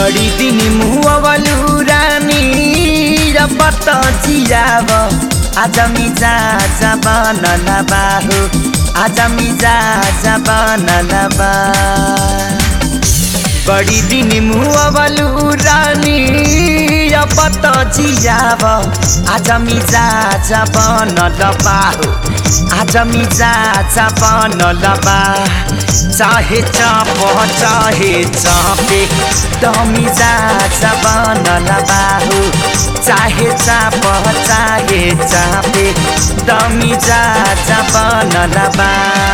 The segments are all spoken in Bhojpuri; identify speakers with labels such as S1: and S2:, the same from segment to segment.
S1: बड़ी दिन मुहवलू रानी रपत जियाव आज मिजा बनल बाहु आज मिजा बनल बा बड़ी दिन मुहवलू रानी रपत जियाव आज मिजा बनल बाहु आज मिजा बनल बा चाहे चाप चाहे चापे तमी जा बनल बाहु चाहे चाप चाहे चापे तमी जा बनल बा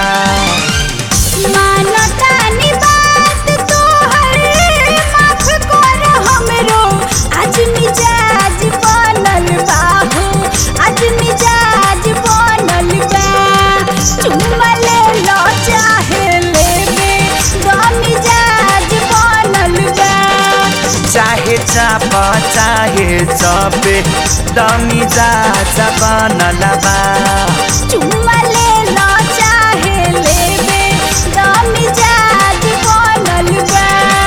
S2: मानतानी बात तोहर माफ कर हमरो आज मिजाज बनल बा हो आज मिजाज बनल बा चुम्मा ले लो चाहे लेबे द मिजाज बनल बा
S1: चाहे चाप चाहे चापे तमी जा बनल बा
S2: चुम्मा ले लो चाहे लेबे द मिजाज बनल बा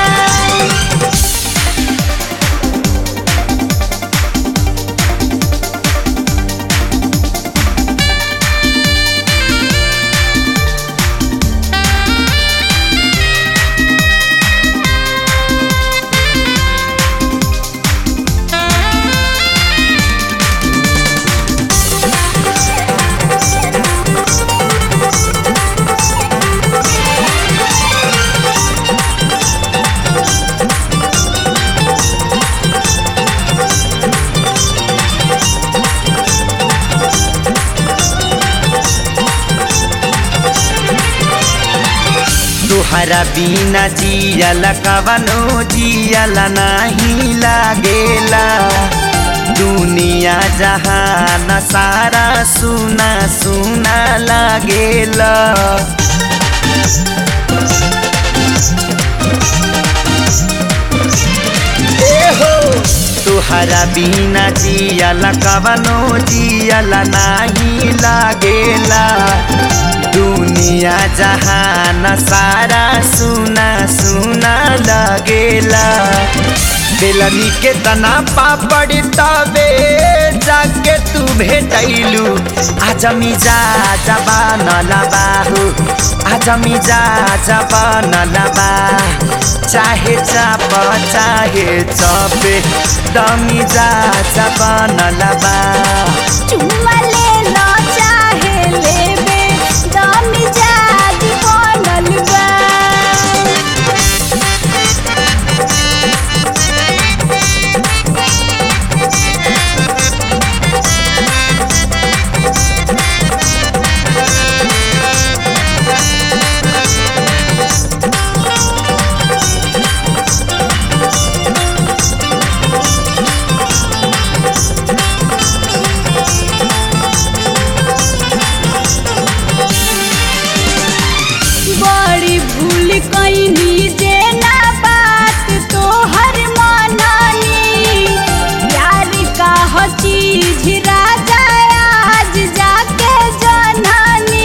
S1: तुहरा बिना जियल कवनो जियल नहीं लागेला दुनिया जहान सारा सुना सुना लागेला तुहरा बिना जियल कवनो जियल नहीं लागेला दुनिया जहान सारा सुना सुना लगेला बेलनी के तना पापड़ तबे जाके तू भेटैलू आज मिजा बनल बाहु आज मिजा बनल बा चाहे चाप चाहे चपे दमिजा बनल बा
S2: चुम्मा ले लो चाहे लेबे द मिजाज बनल बा बड़ी भूल कैनी जे ना बात तोहर मानानी प्यार का हो चीज राजा आज जाके जनानी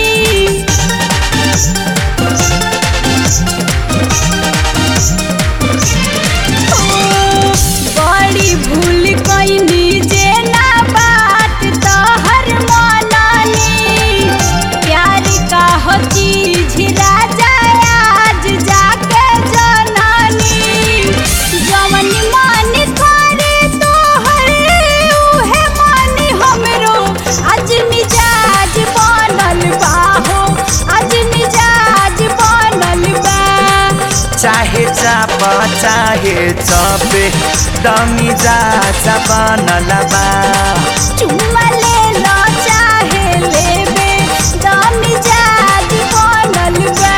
S2: बड़ी भूल कैनी जे ना बात तोहर मानानी प्यार का हो चीज राजा आज जाके जनानी जवन मन करे तोहर उहे मन हमरो आज मिजाज बनल बा हो आज मिजाज बनल बा
S1: चाहे चाप चाहे चपे दमिजा बनल बा
S2: चुम्मा ले लो चाहे लेबे द मिजाज बनल बा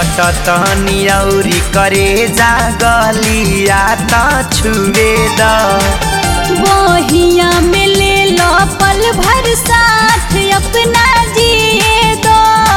S1: सटतनी औरी करे जा गलिया त छुए द
S2: बहिया में ले लो पल भर साथ अपना जिए दो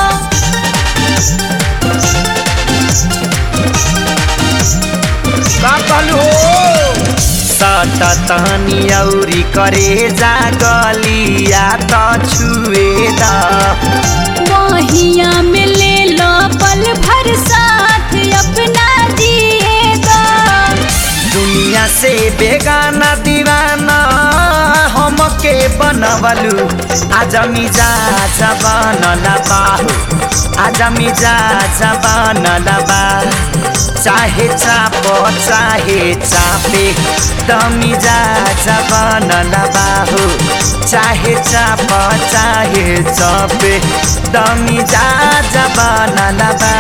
S1: का कहलू हो सटतनी औरी करे जा गलिया त छुए द
S2: बहिया में ले लो पल भर साथ अपना जिए दो
S1: दुनिया से बेगाना दीवाना हमके बनवलू आज मिजा बनला बाहू आज मिजा बनला बा चाहे चाप चाहे चापे दमिजा बनला बाहू चाहे चाप चाहे चपे दमिजा बनला बा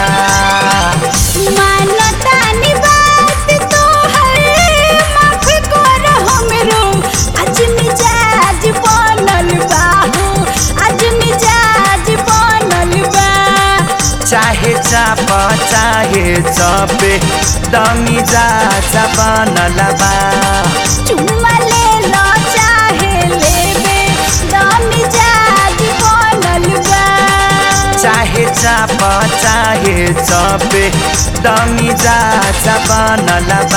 S2: मानतानी बात तोहर माफ कर हमरो आज मिजाज बनल बा हो आज मिजाज बनल बा
S1: चाहे चाप चाहे चपे दमी जा बनल बा
S2: चुम्मा ले लो चाहे लेबे दम मिजाज बनल बा
S1: चाहे चाप चाहे चपे दमी जा बनल बा